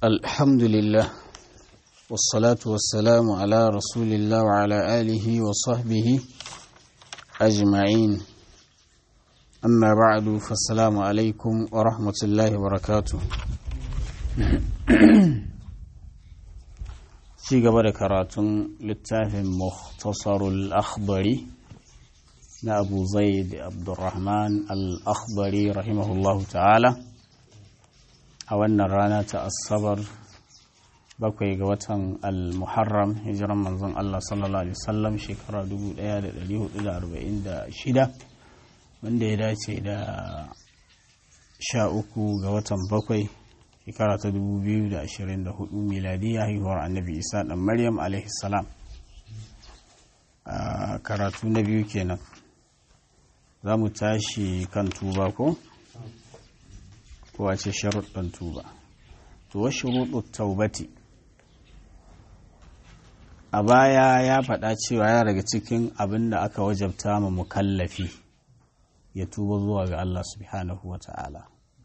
الحمد لله والصلاة والسلام على رسول الله وعلى آله وصحبه أجمعين أما بعد فالسلام عليكم ورحمة الله وبركاته ci gaba da karatun littafin muhtasarul akhbari na abu zaid abdurrahman al-akhbari rahimahullahu ta'ala a wannan rana ta asabar bakwai ga watan al-muharram hijiran manzon Allah sallallahu alaihi wasallam shekara 1446 wanda ya dace da sha uku ga watan bakwai shekara ta 2024 miladiya haihuwar annabi isa dan maryam alaihi salam karatu na biyu kenan za mu tashi kan tuba ko kowace sharuɗin tuba to wa shuruɗu taubati a baya ya faɗa cewa ya daga cikin abin da aka wajabta ma mukallafi ya tuba zuwa ga Allah subhanahu wa ta'ala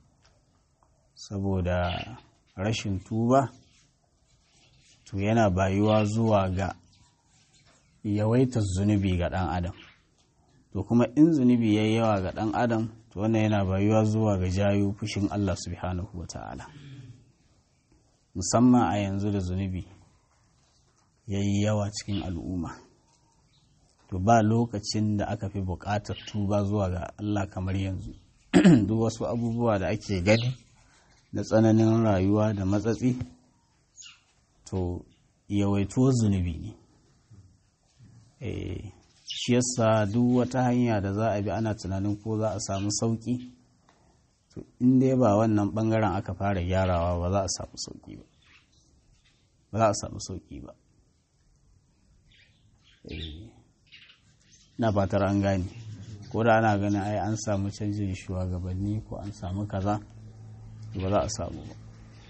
saboda rashin tuba to yana bayuwa zuwa ga yawaitar zunubi ga ɗan adam to kuma in zunubi ya yi yawa ga ɗan adam to wannan yana bayuwa zuwa ga jayo fushin Allah subhanahu wa ta'ala musamman a yanzu da zunubi ya yi yawa cikin al'umma to ba lokacin da aka fi buƙatar tuba zuwa ga Allah kamar yanzu duk wasu abubuwa da ake gani da tsananin rayuwa da matsatsi to yawaito zunubi ne shi yasa duk wata hanya da za a bi ana tunanin ko za a samu sauki to in dai ba wannan bangaren aka fara gyarawa ba za a samu sauki ba ba za a samu sauki ba na fatar an gane ko da ana ganin ai an samu canjin shugabanni ko an samu kaza ba za a samu ba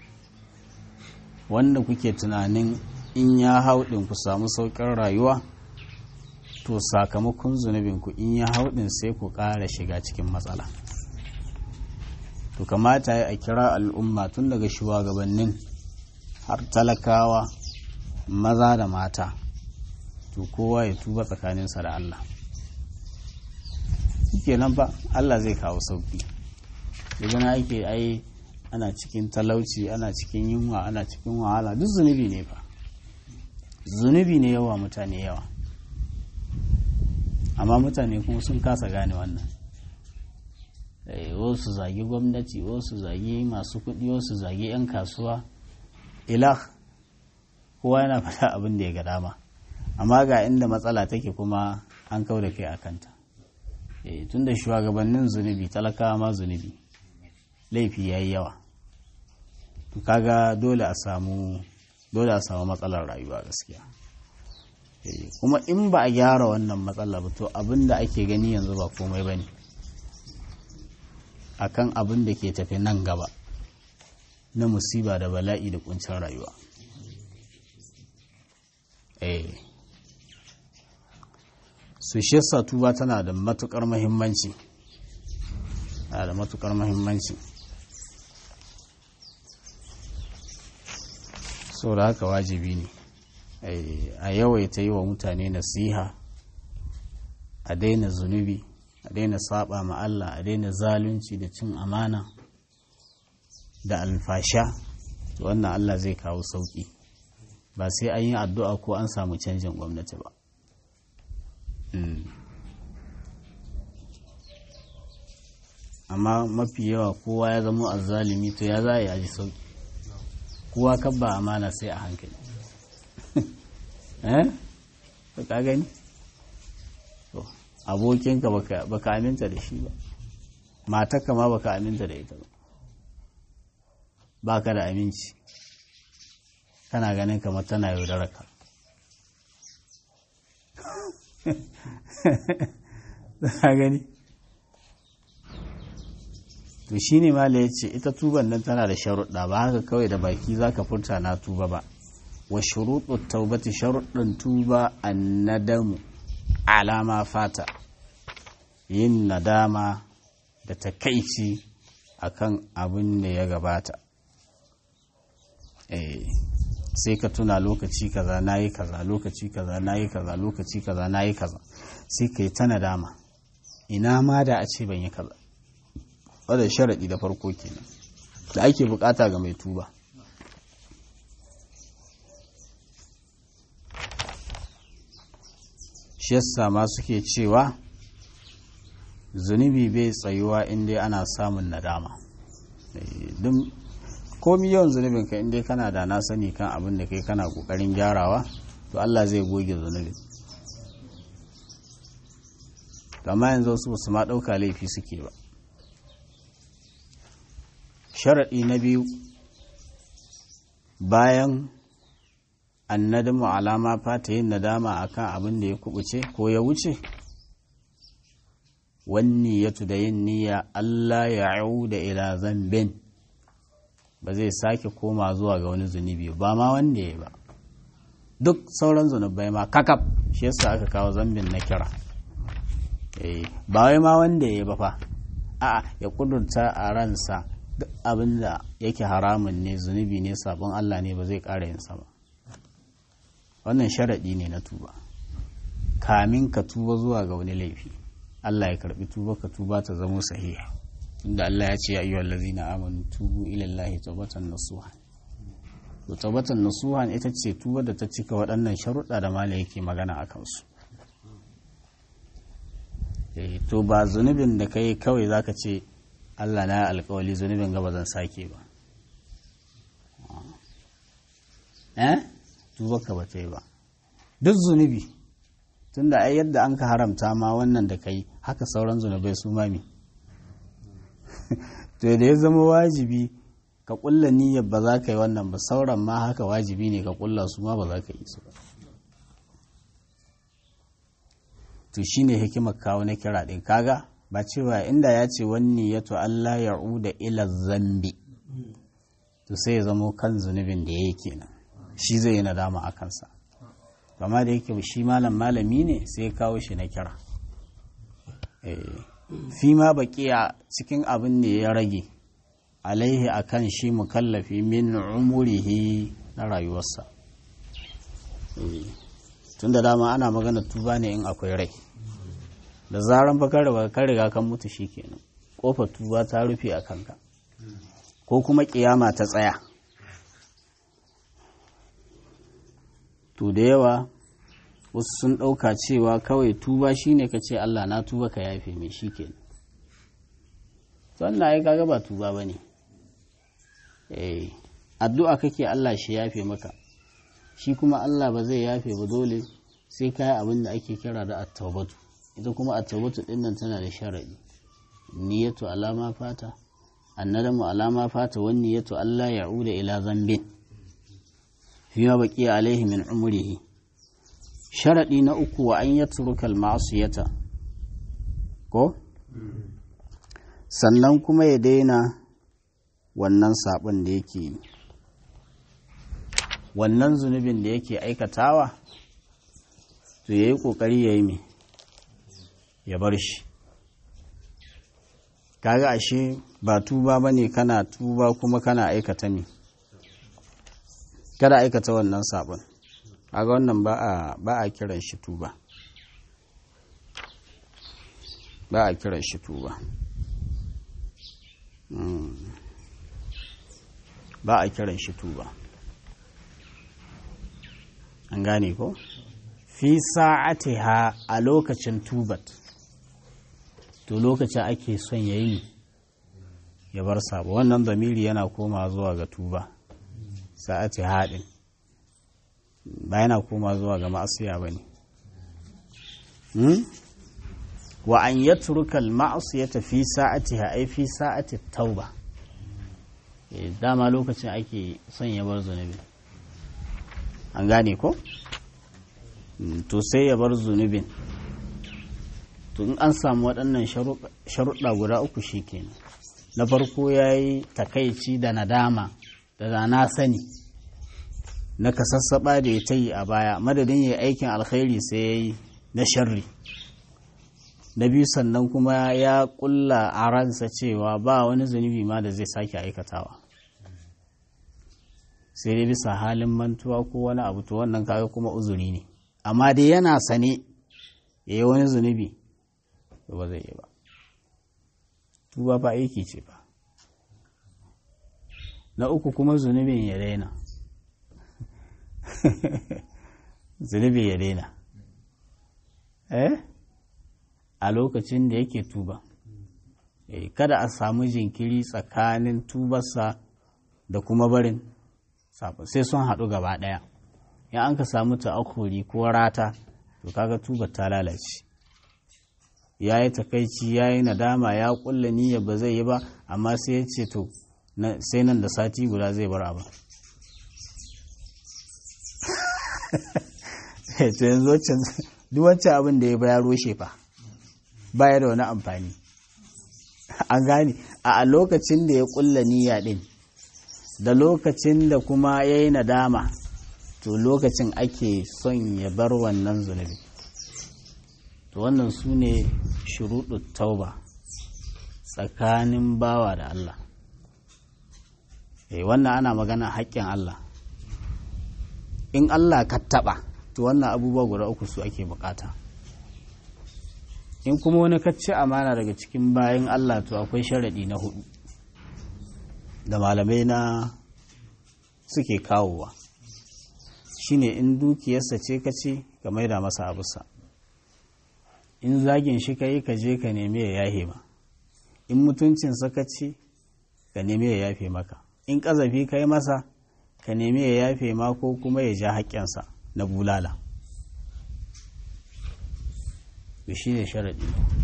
wanda kuke tunanin in ya hau ɗin ku samu sauƙin rayuwa to sakamakon zunubinku in ya hau ɗin sai ku ƙara shiga cikin matsala to kamata ya a kira al'umma tun daga shugabannin har talakawa maza da mata to kowa ya tuba tsakaninsa da Allah kenan ba Allah zai kawo sauƙi daga na ake ai ana cikin talauci ana cikin yunwa ana cikin wahala duk zunubi ne fa zunubi ne yawa mutane yawa amma mutane kuma sun kasa gane wannan wasu zagi gwamnati wasu zagi masu kuɗi wasu zagi 'yan kasuwa ilah kowa yana fata abin da ya ga dama amma ga inda matsala take kuma an kau da kai a kanta tun da shugabannin zunubi talakawa ma zunubi laifi ya yi yawa to kaga dole a samu dole a samu matsalar rayuwa gaskiya kuma in ba a gyara wannan matsala ba to abin da ake gani yanzu ba komai ba ne akan abin da ke tafi nan gaba na musiba da bala'i da kuncin rayuwa eh su shi tuba tana da matukar mahimmanci da matukar mahimmanci so da haka wajibi ne a yawaita yi wa mutane nasiha a daina zunubi a daina saba ma Allah a daina zalunci da cin amana da alfasha wannan Allah zai kawo sauki ba sai an yi addu'a ko an samu canjin gwamnati ba amma mafi yawa kowa ya zama azzalimi to ya za a yi aji sauki kowa kabba amana sai a hankali eh ka gani to abokinka baka aminta da shi ba matarka ma baka aminta da ita ba baka da aminci kana ganin kamar tana yaudaraka ka gani to shi ne mala ya ce ita tuban nan tana da sharuɗa ba haka kawai da baki za ka furta na tuba ba wa shuruɗu taubati sharuɗin tuba annadamu alama fata yin nadama da takaici akan abin da ya gabata sai ka tuna lokaci kaza nayi kaza lokaci kaza nayi kaza lokaci kaza nayi kaza sai ka yi ta nadama ina ma da a ce ban yi kaza wadda sharaɗi da farko kenan da ake bukata ga mai tuba shi yasa ma suke cewa zunubi bai tsayuwa inda ana samun nadama don komi yawan zunubin ka inda kana da na sani kan abin da kai kana kokarin gyarawa to Allah zai goge zunubin amma yanzu su su ma ɗauka laifi suke ba sharaɗi na biyu bayan annadamu alama fata yin nadama akan abin da ya kubuce ko ya wuce wanni ya da yin niyya Allah ya da ila zambin ba zai sake koma zuwa ga wani zunubi ba ma wanda ya ba duk sauran zunubai ma kakaf shi yasa aka kawo zambin na kira ba wai ma wanda ya ba fa a ya kudurta a ransa duk abin da yake haramun ne zunubi ne sabon Allah ne ba zai ƙara yin ba wannan sharaɗi ne na tuba kamin ka tuba zuwa ga wani laifi Allah ya karbi tuba ka tuba ta zamo sahiha inda Allah ya ce ya ayyuhal ladzina amanu tubu ila Allahi tawbatan nasuha to tawbatan nasuha ita ce tuba da ta cika waɗannan sharuɗa da mala yake magana a kansu to ba zunubin da kai kawai zaka ce Allah na alkawali zunubin gaba zan sake ba eh tuba ka bata yi ba duk zunubi tunda ai yadda an ka haramta ma wannan da kai haka sauran zunubai su mami to da ya zama wajibi ka kulla niyyar ba za ka yi wannan ba sauran ma haka wajibi ne ka kulla su ma ba za ka yi su ba to shine hikimar kawo na kira din kaga ba cewa inda ya ce wani ya to Allah ya da ila zambi to sai ya zamo kan zunubin da ya yi kenan shi zai yi nadama a kansa amma da yake shi malam malami ne sai ya kawo shi na kira fi ma baki a cikin abin da ya rage alaihi akan shi mukallafi min umurihi na rayuwarsa tun da dama ana magana tuba ne in akwai rai da zaran bakar da ka riga kan mutu shi kenan kofar tuba ta rufe a kanka ko kuma kiyama ta tsaya to da yawa wasu sun ɗauka cewa kawai tuba shine ka ce Allah na tuba ka yafe mai shi kenan wannan ai kaga ba tuba bane eh addu'a kake Allah shi yafe maka shi kuma Allah ba zai yafe ba dole sai kai abin da ake kira da at-taubatu ita kuma at-taubatu din nan tana da sharadi niyyatu alama fata annadamu alama fata wan niyyatu Allah ya'uda ila zambin fiye baqiya alaihi min umrihi sharadi na uku wa an yatruka al-ma'siyata ko sannan kuma ya daina wannan sabon da yake yi wannan zunubin da yake aikatawa to ya yi ƙoƙari ya yi mai ya bar shi kaga ashe ba tuba ba ne kana tuba kuma kana aikata me kada aikata wannan sabon kaga wannan ba a kiran shi tuba ba a kiran shi tuba ba a kiran shi tuba an gane ko fi sa'atiha a lokacin tubat to lokacin ake son ya yi ya bar sabo wannan zamiri yana koma zuwa ga tuba sa'ati haɗin ba yana koma zuwa ga ma'asiya ba ne wa an ya turkal ma'asiyata fi sa'atiha ai fi sa'ati tauba dama lokacin ake son ya bar zunubi an gane ko to sai ya bar zunubin to in an samu waɗannan sharuɗa guda uku shi kenan na farko ya yi takaici da nadama da da na sani na kasassaɓa da ya ta yi a baya madadin ya yi aikin alkhairi sai ya yi na sharri na biyu sannan kuma ya ƙulla a ransa cewa ba wani zunubi ma da zai sake aikatawa sai dai bisa halin mantuwa ko wani abu to wannan kaga kuma uzuri ne amma dai yana sane ya yi wani zunubi ba zai yi ba tuba ba aiki ce ba na uku kuma zunubin ya daina zunubi ya daina eh a lokacin da yake tuba eh kada a samu jinkiri tsakanin tubarsa da kuma barin sai sun haɗu gaba ɗaya in an ka samu ta'akuri ko rata to kaga tubar ta lalace ya yi takaici ya yi nadama ya kulla niyyar ba zai yi ba amma sai ya ce to sai nan da sati guda zai bar abin to yanzu duk wancan abin da ya ba ya roshe fa baya da wani amfani an gane a lokacin da ya kulla niyya din da lokacin da kuma ya yi nadama to lokacin ake son ya bar wannan zunubi to wannan su ne shuruɗu tauba tsakanin bawa da Allah eh wannan ana magana haƙƙin Allah in Allah ka taɓa to wannan abubuwa guda uku su ake bukata in kuma wani kacce amana daga cikin bayan Allah to akwai sharaɗi na hudu da malamai na suke kawowa shine in dukiyarsa ce ka ce ka maida masa abusa in zagin shi ka yi ka je ka nemi ya yafe ma in mutuncinsa ka ce ka nemi ya yafe maka in ƙazafi ka yi masa ka nemi ya yafe ma ko kuma ya ja haƙƙinsa na bulala to shi ne sharaɗi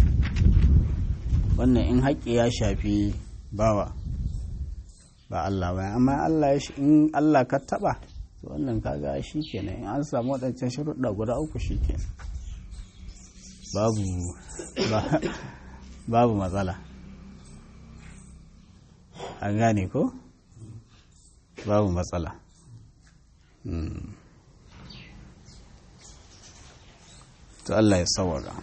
wannan in haƙƙi ya shafi bawa ba Allah ba amma Allah ya in Allah ka taɓa to wannan kaga shi kenan in an samu waɗancan sharuɗa guda uku shi kenan babu babu matsala an gane ko babu matsala to Allah ya sawara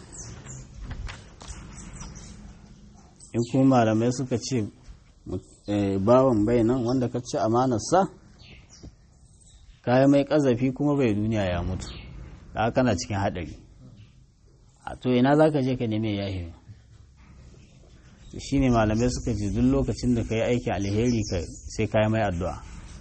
in kuma malamai suka ce bawan bai nan wanda ka ci amanarsa kayan mai ƙazafi kuma bai duniya ya mutu da kana cikin haɗari a to ina za ka je ka neme yahi shi ne malamai suka ce duk lokacin da ka yi aiki alheri sai ka yi mai addu'a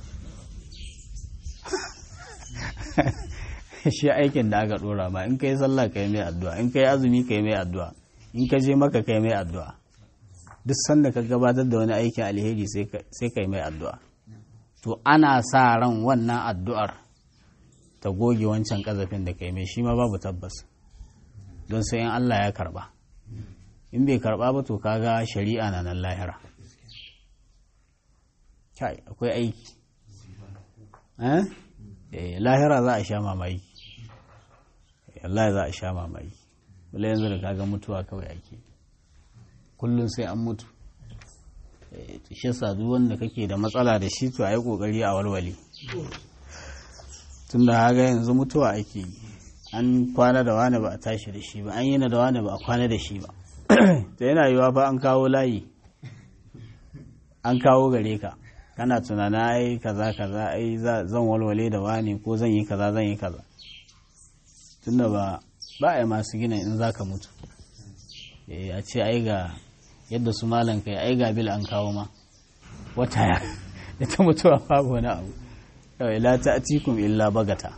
shi aikin da aka ɗora ma in ka yi sallah ka yi mai addu'a in ka yi azumi ka yi mai addu'a in ka je maka ka yi mai addu'a duk sanda ka gabatar da wani aikin alheri sai ka yi mai addu'a to ana sa ran wannan addu'ar ta goge wancan ƙazafin da ka yi mai shi ma babu tabbas don sai in Allah ya karba in bai karba ba to kaga shari'a na nan lahira kai akwai aiki eh lahira za a sha mamaki Allah za a sha mamaki wala yanzu da kaga mutuwa kawai ake kullum sai an mutu shi sadu wanda kake da matsala da shi to a yi kokari a walwale tun da haga yanzu mutuwa ake yi an kwana da wani ba a tashi da shi ba an yi na da wani ba a kwana da shi ba ta yana yiwa fa an kawo layi an kawo gare ka kana tunana ai kaza kaza ai zan walwale da wani ko zan yi kaza zan yi kaza tunda ba ba a yi masu gina in za ka mutu a ce ai ga yadda su malan kai ai ga bil an kawo ma wata ya da ta mutuwa babu wani abu la ta atikum illa bagata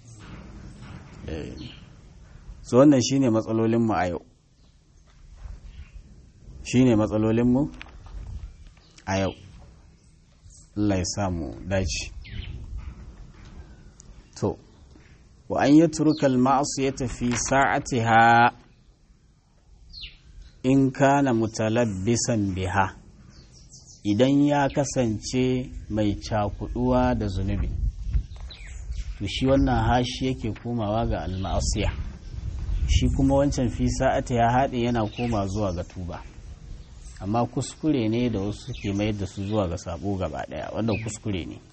so wannan shine matsalolinmu a yau shine matsalolinmu a yau Allah ya samu dace to wa an yi turkal ma'asu ya tafi sa'atiha in kana mutalabbisan biha idan ya kasance mai cakuduwa da zunubi to shi wannan hashi yake komawa ga almasiya shi kuma wancan fi sa'ata ya haɗe yana koma zuwa ga tuba amma kuskure ne da wasu ke mayar da su zuwa ga sabo gaba ɗaya wanda kuskure ne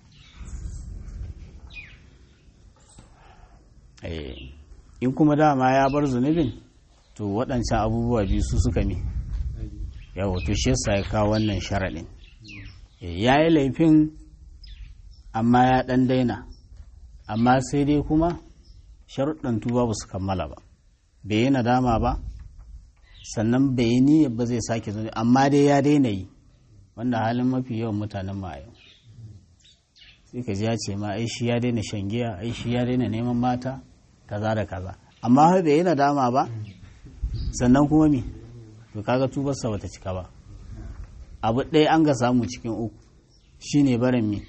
in kuma dama ya bar zunubin to waɗancan abubuwa biyu su suka mi yawo to shi yasa ya kawo wannan sharaɗin ya yi laifin amma ya ɗan daina amma sai dai kuma sharuɗan tuba ba su kammala ba bai yi nadama ba sannan bai yi niyyar ba zai sake zuwa amma dai ya daina yi wanda halin mafi yawan mutanen ma yau sai ka ji ya ce ma ai shi ya daina shan giya ai shi ya daina neman mata kaza da kaza amma har bai yi nadama ba sannan kuma me to kaga tubarsa bata cika ba abu ɗaya an ga samu cikin uku shine barin me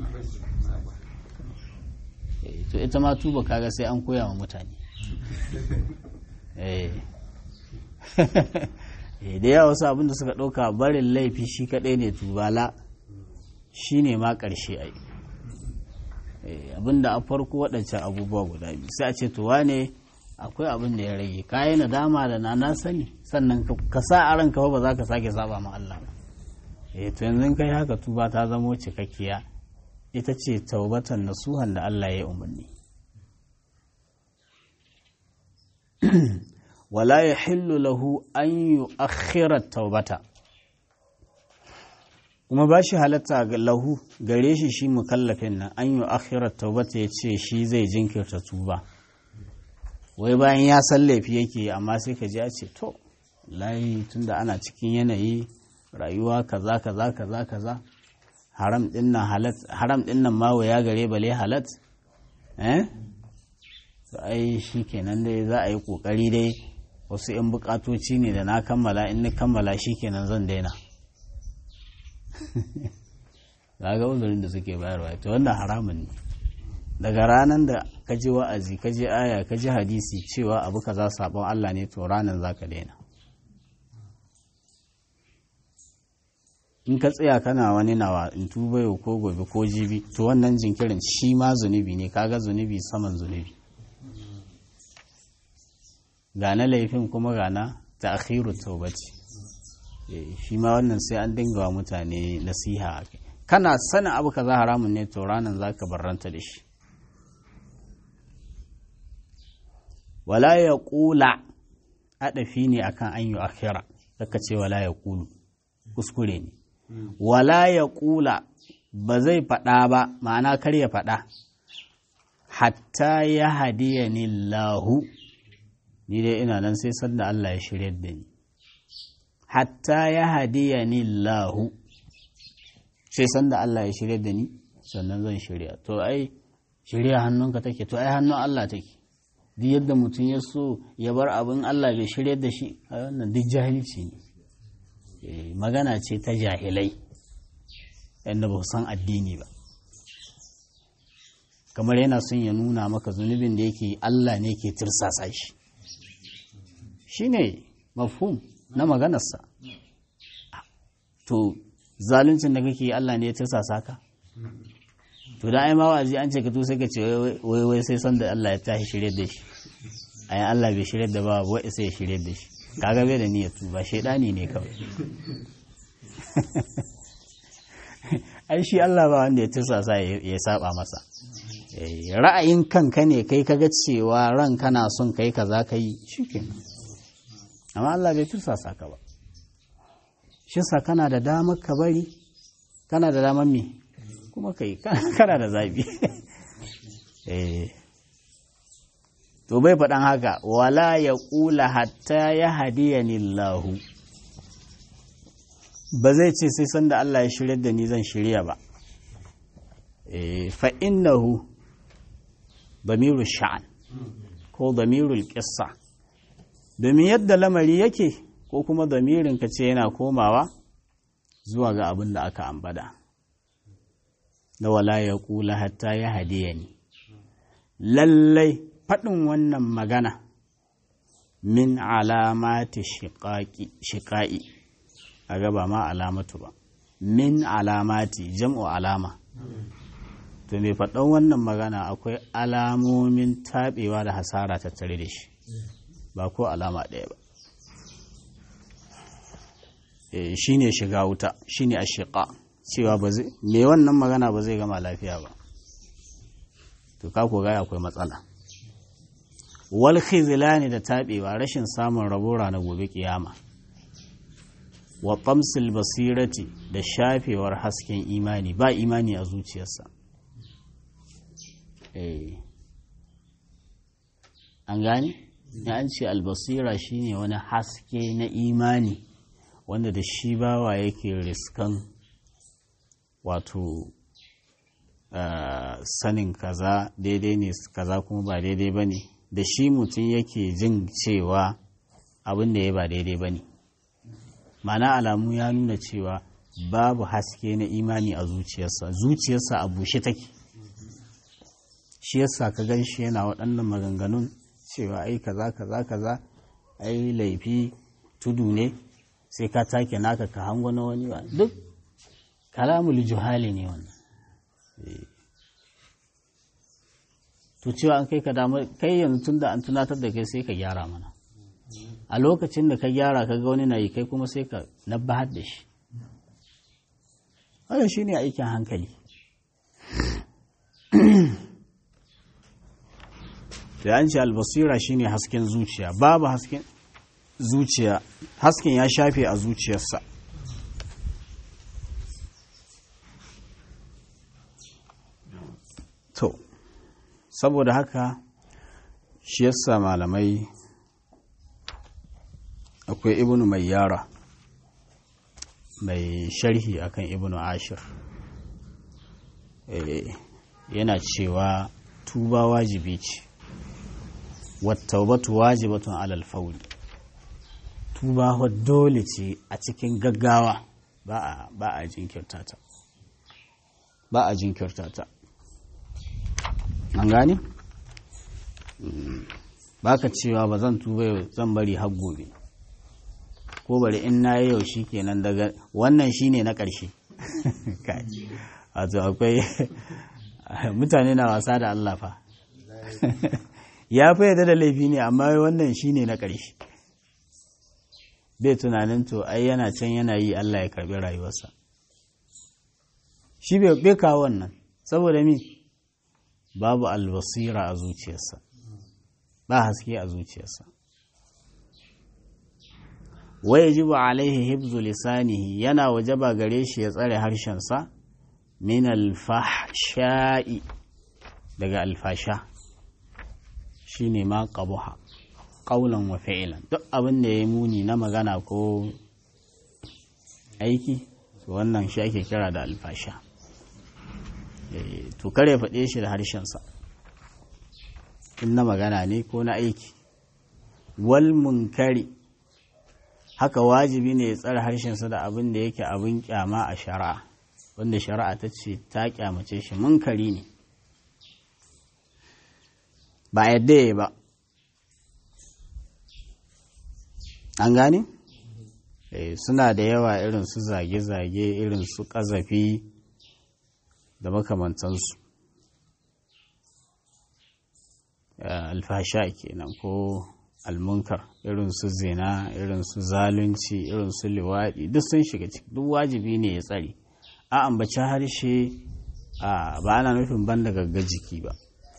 to ita ma tuba kaga sai an koya wa mutane da yawa wasu abinda suka ɗauka barin laifi shi kaɗai ne tubala shi ne ma ƙarshe ai abinda a farko waɗancan abubuwa guda biyu sai a ce tuwa ne akwai abin da ya rage kayi nadama da na na sani sannan ka sa a ranka ba za ka sake saba ma Allah ba eh to yanzu kai haka tuba ta zamo cikakkiya ita ce taubatan nasuhan da Allah ya yi umarni wala ya hillu lahu an yi akhirar taubata kuma ba shi halatta lahu gare shi shi mukallafin nan an yi akhirar taubata ya ce shi zai jinkirta tuba wai bayan ya san laifi yake amma sai ka ji a ce to layi tunda ana cikin yanayi rayuwa kaza kaza kaza kaza haram din nan halat haram din nan ma ya gare bale halat eh to ai shikenan dai za a yi kokari dai wasu yan bukatoci ne da na kammala in na kammala shikenan zan daina ga uzurin da suke bayarwa to wannan haramun ne daga ranar da ka ji wa'azi ka ji aya ka ji hadisi cewa abu kaza sabon Allah ne to ranar za ka daina in ka tsaya kana wani nawa in tuba yau ko gobe ko jibi to wannan jinkirin shi ma zunubi ne kaga zunubi saman zunubi ga na laifin kuma ga na ta akhiru taubati shi ma wannan sai an dinga wa mutane nasiha kana sanin abu kaza haramun ne to ranar za ka barranta da shi wala ya ƙula aɗafi ne akan an yi akhira daga ce wala ya ƙulu kuskure ne wala ya ƙula ba zai faɗa ba ma'ana kar ya faɗa hatta ya hadiya ni lahu ni dai ina nan sai sanda Allah ya shirya da ni hatta ya hadiya ni lahu sai sanda Allah ya shirya da ni sannan zan shirya to ai shirya hannunka take to ai hannun Allah take duk yadda mutum ya so ya bar abin Allah bai shirya da shi a wannan duk jahilci ne magana ce ta jahilai yadda ba san addini ba kamar yana son ya nuna maka zunubin da yake Allah ne ke tirsasa shi shi ne mafhum na maganarsa to zaluncin da kake Allah ne ya tirsasa ka to da ai ma wa'azi an ce ka to sai ka ce wai wai sai san da Allah ya tashi shirye da shi ai Allah bai shirye da ba wai sai ya shirye da shi kaga bai da niyyar tuba shedani ne kawai ai shi Allah ba wanda ya tirsasa ya saba masa ra'ayin kanka ne kai kaga cewa ran kana son kai kaza kai shikenan amma Allah bai tirsasa ka ba shi sa kana da damar ka bari kana da damar me kuma kai kana da zabi to bai faɗan haka wala ya ƙula hatta ya hadiya lahu ba zai ce sai sanda Allah ya shirya da ni zan shirya ba fa innahu damiru sha'an ko damirul ƙissa domin yadda lamari yake ko kuma damirin ka ce yana komawa zuwa ga abin da aka ambada da wala ya kula hatta ya hadiya ni lallai faɗin wannan magana min alamati shiƙa'i a gaba ma alamatu ba min alamati jam'u alama to mai faɗan wannan magana akwai alamomin taɓewa da hasara tattare da shi ba ko alama ɗaya ba shi ne shiga wuta shi ne a shiƙa cewa ba zai me wannan magana ba zai gama lafiya ba to ka ko gaya akwai matsala wal khizlani da taɓewa rashin samun rabo na gobe kiyama wa tamsil basirati da shafewar hasken imani ba imani a zuciyarsa eh an gane ya an ce albasira shine wani haske na imani wanda da shi bawa yake riskan wato uh, sanin kaza daidai ne kaza kuma ba daidai ba ne da shi mutum yake jin cewa abin da ya ba daidai ba ne mana alamu ya nuna cewa babu haske na imani a zuciyarsa zuciyarsa a bushe take shi yasa ka gan shi yana waɗannan maganganun cewa ai kaza kaza kaza ai laifi tudu ne sai ka take naka ka hango na wani ba duk kalamul juhali ne wannan to cewa an kai ka damu kai yanzu tun da an tunatar da kai sai ka gyara mana a lokacin da ka gyara ka ga wani na yi kai kuma sai ka nabbahar da shi wannan shi ne aikin hankali da an ce albasira shi ne hasken zuciya babu hasken zuciya hasken ya shafe a zuciyarsa to saboda haka shi yasa malamai akwai ibnu mai yara mai sharhi akan ibnu ashir yana cewa tuba wajibi ce wattaubatu wajibatun alal fauli tuba dole ce a cikin gaggawa ba a jinkirta ta ba a jinkirta ta an gane ba ka cewa ba zan tuba yau zan bari har gobe ko bari in na yi yau shi kenan daga wannan shi ne na ƙarshe wato akwai mutane na wasa da Allah fa ya fi yadda da laifi ne amma wannan shi ne na ƙarshe bai tunanin to ai yana can yana yi Allah ya karbi rayuwarsa shi bai kawo wannan saboda mi babu albasira a zuciyarsa ba haske a zuciyarsa wai jibu alaihi hibzu lisanihi yana wajaba gare shi ya tsare harshensa min alfahsha'i daga alfasha shine ma qabuha qaulan wa fi'lan duk abin da ya muni na magana ko aiki wannan shi ake kira da alfasha to kare faɗe shi da harshensa in na magana ne ko na aiki wal munkari haka wajibi ne ya tsara harshensa da abin da yake abin kyama a shari'a wanda shari'a ta ce ta kyamace shi munkari ne ba yadda ya ba an gane? suna da yawa irin su zage-zage irin su ƙazafi da makamantansu alfasha kenan ko almunkar irin su zina irin su zalunci irin su liwaɗi duk sun shiga ciki duk wajibi ne ya tsare a ambaci harshe ba ana nufin ban da gagga jiki ba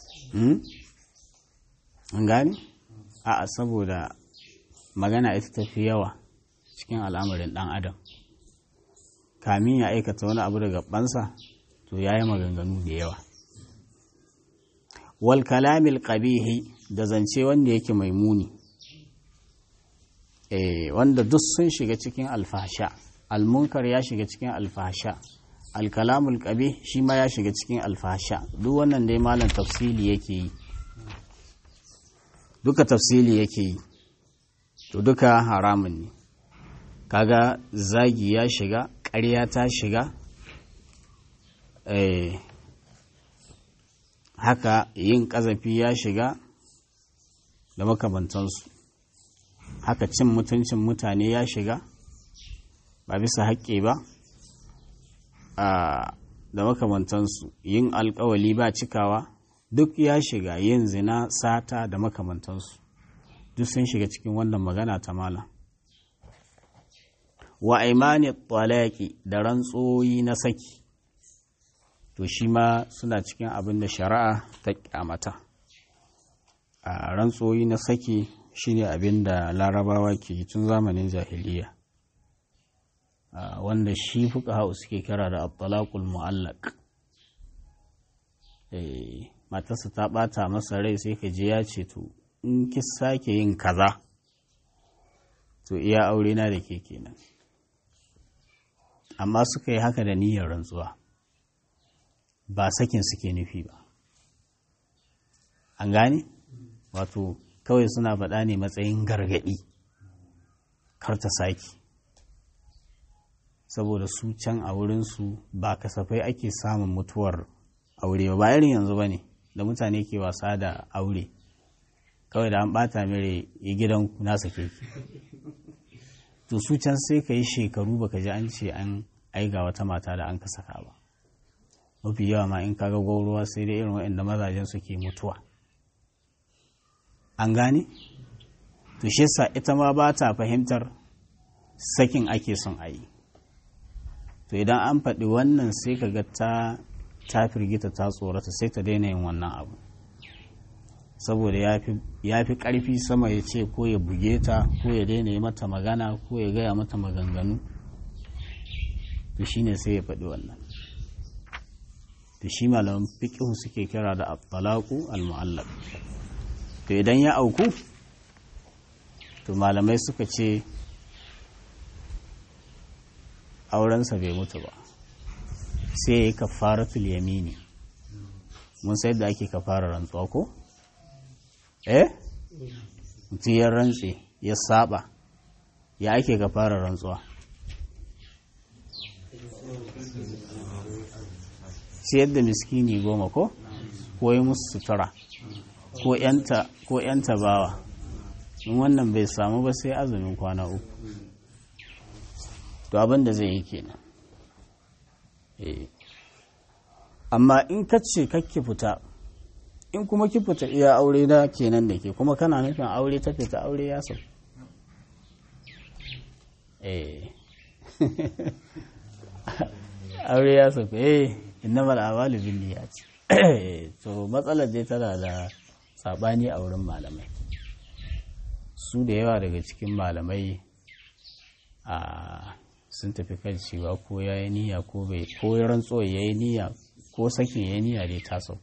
an gane a saboda magana ita tafi yawa cikin al'amarin ɗan adam kamin ya aikata wani abu daga ɓansa to ya yi maganganu da yawa wal kalamil qabihi da zance wanda yake mai muni eh wanda duk sun shiga cikin alfasha almunkar ya shiga cikin alfasha alkalamul qabih shi ma ya shiga cikin alfasha duk wannan dai malam tafsili yake yi duka tafsili yake yi to duka haramun ne kaga zagi ya shiga ƙarya ta shiga eh haka yin ƙazafi ya shiga da makamantansu haka cin mutuncin mutane ya shiga ba bisa haƙƙi ba da makamantansu yin alƙawali ba cikawa duk ya shiga yin zina sata da makamantansu duk sun shiga cikin wannan magana ta mala wa imani talaki da rantsoyi na saki to shi ma suna cikin abin da shari'a ta kyamata a rantsoyi na saki shine abin da larabawa ke tun zamanin jahiliya wanda shi fuka hau suke kira da abdalakul mu'allak matarsa ta ɓata masa rai sai ka je ya ce to in ki sake yin kaza to iya aure na da ke kenan amma suka yi haka da niyyar rantsuwa ba sakin suke nufi ba an gane wato kawai suna faɗa ne matsayin gargaɗi kar ta sake saboda su can a wurinsu ba kasafai ake samun mutuwar aure ba irin yanzu ba ne da mutane ke wasa da aure kawai da an bata mere ya gidan na sake ki to su can sai ka yi shekaru baka ji an ce an aiga wata mata da an ka saka ba mafi yawa ma in kaga gwauruwa sai dai irin waɗanda mazajen suke mutuwa an gane to shi sa ita ma ba ta fahimtar sakin ake son a yi to idan an faɗi wannan sai ka ga ta ta firgita ta tsorata sai ta daina yin wannan abu saboda ya fi ƙarfi sama ya ce ko ya buge ta ko ya daina yi mata magana ko ya gaya mata maganganu to shine sai ya faɗi wannan to shi malaman fiƙihu suke kira da at-talaqu al-mu'allaq to idan ya auku to malamai suka ce aurensa bai mutu ba sai ya yi kafaratul yamini mun sai da ake kafara rantsuwa ko eh mutum ya rantse ya saba ya ake kafara rantsuwa ciyar da miskini goma ko ko yi musu sutura ko yanta bawa in wannan bai samu ba sai azumin kwana uku to abin da zai yi kenan amma in ka ce kakki fita in kuma ki fita iya aure na kenan da ke kuma kana nufin aure ta fita aure ya sau aure ya sau eh innamal a'malu binniyat to matsalar dai tana da sabani a wurin malamai su da yawa daga cikin malamai a sun tafi kan cewa ko ya yi niyya ko bai ko ya rantso ya yi niyya ko sakin ya yi niyya dai taso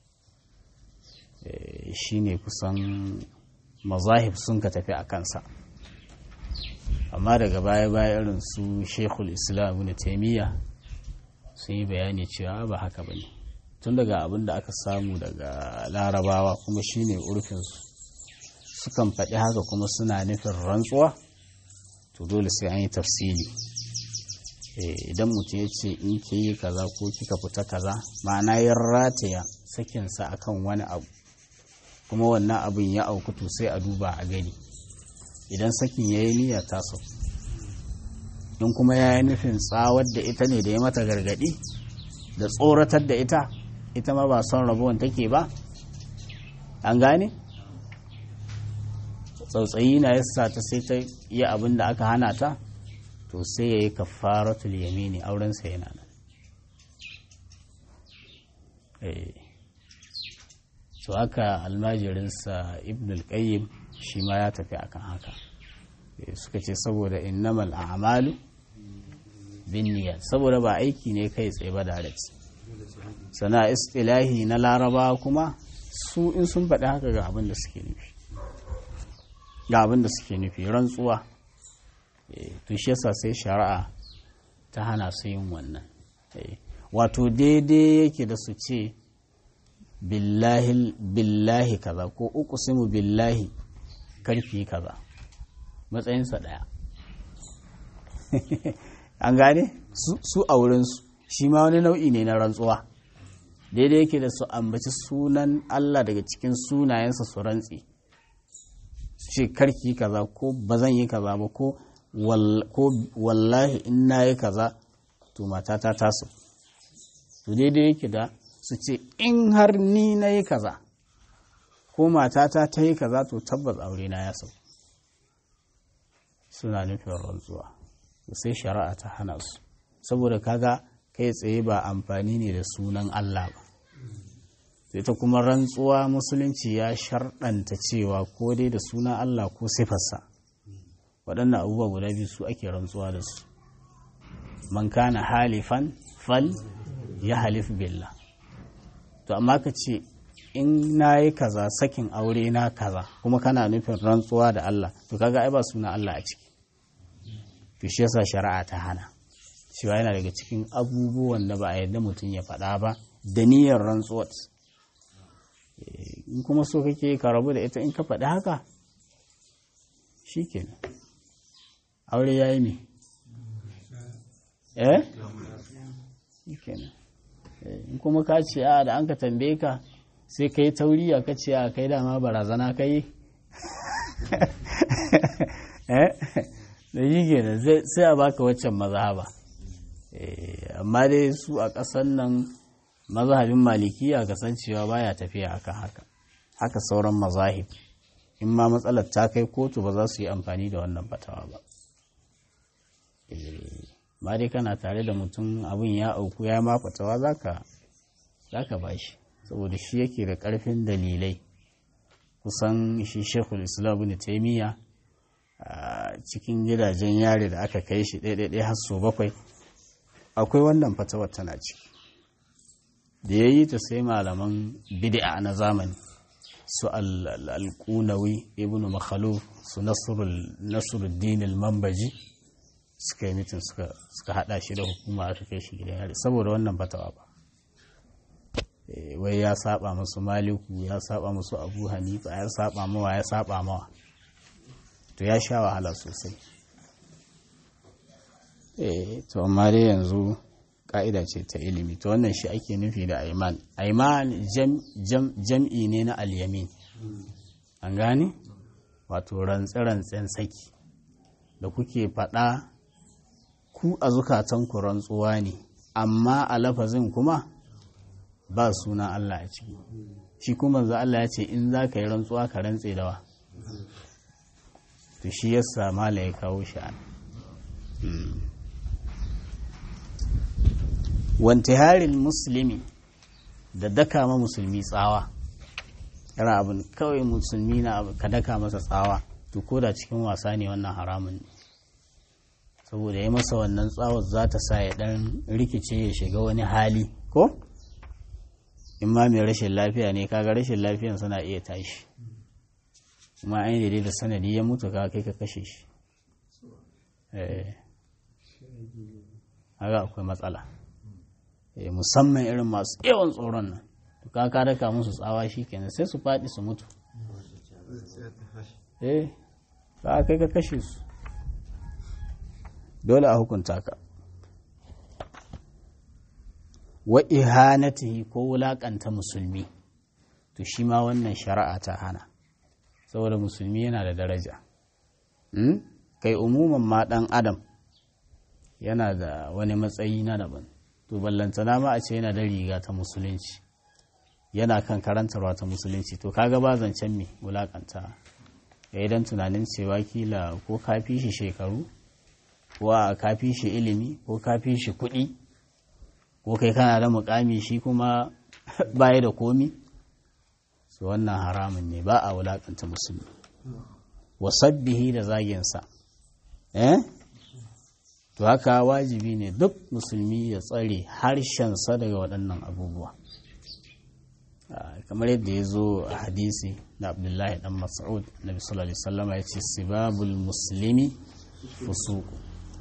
shi ne kusan mazahib sun ka tafi a kansa amma daga baya-baya irin su shekul islam na taimiyya sun yi bayani cewa ba haka ba ne tun daga abin da aka samu daga larabawa kuma shi ne urfinsu sukan faɗi haka kuma suna nufin rantsuwa to dole sai an yi tafsili idan mutum ya ce in ke yi kaza ko kika fita kaza ma'ana ya rataya sakinsa akan wani abu kuma wannan abin ya auku to sai a duba a gani idan sakin ya yi niyya taso in kuma ya yi nufin tsawar da ita ne da ya mata gargadi da tsoratar da ita ita ma ba son rabuwan take ba an gane tsautsayi na yasa ta sai ta yi abin da aka hana ta to sai ya yi kafaratul yamini aurensa yana nan to haka almajirinsa ibn al-qayyim shi ma ya tafi akan haka suka ce saboda innamal a'malu binniyat saboda ba aiki ne kai tsaye ba direct sana istilahi na laraba kuma su in sun faɗi haka ga abin da suke nufi ga abin da suke nufi rantsuwa to shi yasa sai shari'a ta hana su yin wannan wato daidai yake da su ce billahi billahi kaza ko uqsimu billahi karfi kaza matsayinsa ɗaya an gane su a wurinsu shi ma wani nau'i ne na rantsuwa daidai yake da su ambaci sunan Allah daga cikin sunayensa su rantsi su ce karki kaza ko ba zan yi kaza ba ko wallahi in na yi kaza to matata taso to daidai yake da su ce in har ni na yi kaza ko matata ta yi kaza to tabbas aure na ya sau suna nufin rantsuwa sai shari'a ta hana su saboda kaga kai tsaye ba amfani ne da sunan Allah ba ita kuma rantsuwa musulunci ya sharɗanta cewa ko dai da sunan Allah ko sifarsa waɗannan abubuwa guda biyu su ake rantsuwa da su man kana halifan fal ya halif billah to amma ka ce in na yi kaza sakin aure na kaza kuma kana nufin rantsuwa da Allah to kaga ai ba suna Allah a ciki to shi yasa shari'a ta hana cewa yana daga cikin abubuwan da ba a yarda mutum ya faɗa ba da niyyar rantsuwar in kuma so kake ka rabu da ita in ka faɗi haka shi kenan aure ya yi ne eh shi kenan in kuma ka ce a da an ka tambaye ka sai ka yi tauriya ka ce a kai dama barazana ka yi eh da shi kenan sai a baka waccan mazhaba amma dai su a ƙasan nan mazhabin malikiya kasancewa baya tafiya akan haka haka sauran mazahib in ma matsalar ta kai kotu ba za su yi amfani da wannan fatawa ba ma dai kana tare da mutum abin ya auku ya ma fatawa za ka ba shi saboda shi yake da ƙarfin dalilai kusan shi shekul islam ne taimiyya a cikin gidajen yare da aka kai shi ɗaiɗaiɗai har so bakwai akwai wannan fatawar tana ciki da ya yi ta sai malaman bid'a na zamani su al-qunawi ibn makhaluf su nasruddin al-mambaji suka yi mitin suka hada shi da hukuma aka kai shi gidan yari saboda wannan fatawa ba wai ya saba musu maliku ya saba musu abu hanifa ya saba mawa ya saba mawa to ya sha wahala sosai to amma dai yanzu ka'ida ce ta ilimi to wannan shi ake nufi da aiman aiman jam'i ne na alyamin an gane wato rantse-rantsen saki da kuke faɗa ku a zukatanku rantsuwa ne amma a lafazin kuma ba suna Allah a ciki shi kuma za Allah ya ce in za ka yi rantsuwa ka rantse dawa to shi yasa mala ya kawo shi an wantiharin musulmi da daka ma musulmi tsawa yana abin kawai musulmi na ka daka masa tsawa to ko da cikin wasa ne wannan haramun ne saboda ya masa wannan tsawar za ta sa ya dan rikice ya shiga wani hali ko in ma mai rashin lafiya ne kaga rashin lafiyan suna iya tashi kuma an yi da sanadi ya mutu ka kai ka kashe shi haka akwai matsala musamman irin masu yawan tsoron nan to ka ka daka musu tsawa shi kenan sai su faɗi su mutu eh ka kai ka kashe su dole a hukunta ka wa ihanatihi ko wulakanta musulmi to shi ma wannan shari'a ta hana saboda musulmi yana da daraja kai umuman ma ɗan adam yana da wani matsayi na daban to ballantana ma a ce yana da riga ta musulunci yana kan karantarwa ta musulunci to kaga ba zancen me wulakanta ya idan tunanin cewa kila ko ka fi shi shekaru ko a ka fi shi ilimi ko ka fi shi kuɗi ko kai kana da mukami shi kuma baya da komi su wannan haramun ne ba a wulakanta musulmi wasabbihi da zaginsa eh to haka wajibi ne duk musulmi ya tsare harshensa daga waɗannan abubuwa kamar yadda ya zo a hadisi da abdullahi dan mas'ud na sallallahu alaihi wasallam ya ce sibabul muslimi fusuku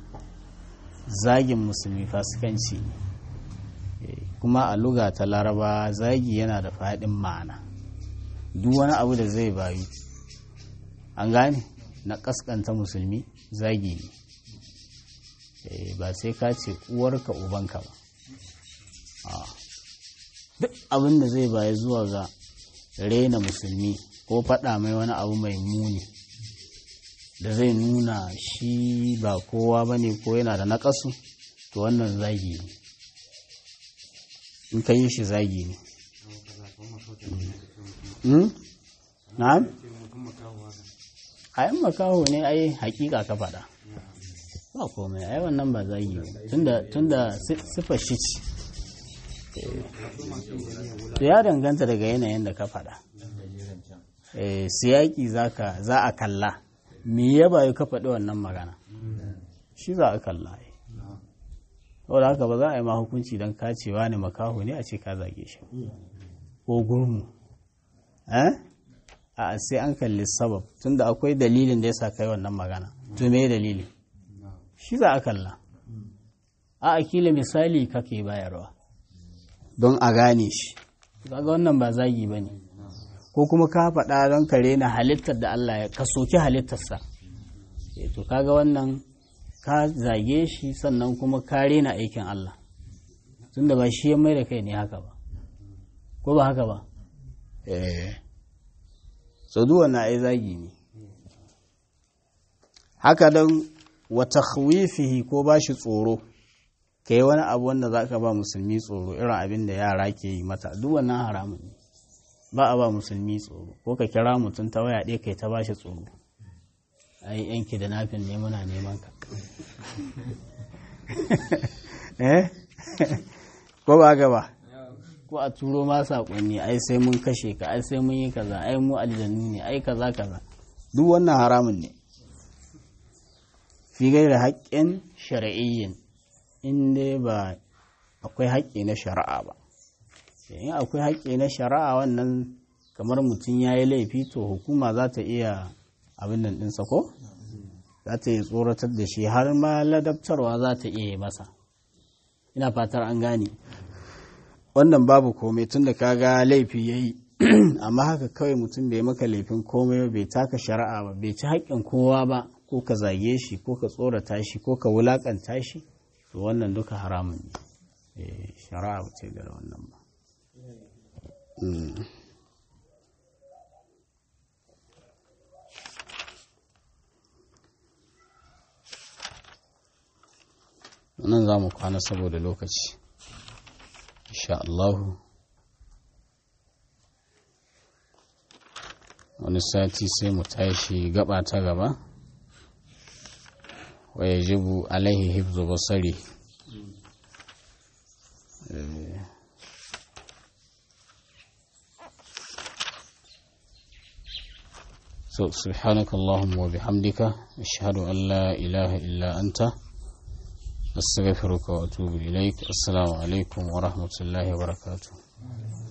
zagin musulmi fasikanci ne kuma a luga ta laraba zagi yana da faɗin ma'ana duk wani abu da zai bayu an gane na ƙasƙanta musulmi zagi ne ba sai ka ce uwarka ubanka ba duk abin da zai baya zuwa ga rena musulmi ko faɗa mai wani abu mai muni da zai nuna shi ba kowa ba ne ko yana da naƙasu to wannan zagi ne in ka yi shi zagi ne na'am a yin makaho ne ai hakika ka faɗa ba komai ai wannan ba zagi ne tunda siffar shi ce ya danganta daga yanayin da ka faɗa siyaki za a kalla me ya bayu ka faɗi wannan magana shi za a kalla saboda haka ba za a yi ma hukunci don kacewa ne makaho ne a ce ka zage shi ko gurmu eh a sai an kalli sabab tunda akwai dalilin da yasa kai wannan magana to me dalili shi za a kalla a akila misali kake bayarwa don a gane shi kaga wannan ba zagi ba ne ko kuma ka faɗa don kare na halittar da Allah ya ka soki halittarsa to kaga wannan ka zage shi sannan kuma ka rena aikin Allah tunda ba shi ya mai da kai ne haka ba ko ba haka ba eh so na ai zagi ne haka don wa takhwifihi ko ba shi tsoro ka yi wani abu wanda za ka ba musulmi tsoro irin abin da yara ke yi mata duk wannan haramun ne ba a ba musulmi tsoro ko ka kira mutum ta waya ɗaya kai ta ba shi tsoro ai yanki da nafin ne muna neman ka eh ko ba gaba ko a turo ma saƙonni ai sai mun kashe ka ai sai mun yi kaza ai mu aljannu ne ai kaza kaza duk wannan haramun ne fi gaira haƙƙin shari'iyyin in dai ba akwai haƙƙi na shari'a ba in akwai haƙƙi na shari'a wannan kamar mutum ya yi laifi to hukuma za ta iya abin nan ɗinsa ko za ta yi tsoratar da shi har ma ladabtarwa za ta iya yi masa ina fatar an gane wannan babu komai tun da kaga laifi ya yi amma haka kawai mutum bai maka laifin komai bai taka shari'a ba bai ci haƙƙin kowa ba ko ka zage shi ko ka tsorata shi ko ka wulaƙanta shi to wannan duka haramun ne shari'a ba ce da wannan ba nan za mu kwana saboda lokaci insha Allahu wani sati sai mu tashi gaba ta gaba wa yajibu alaihi hifzu basari so subhanaka allahumma wa bihamdika ashhadu an la ilaha illa anta astaghfiruka wa atubu ilaik assalamu alaikum wa rahmatullahi wa barakatuh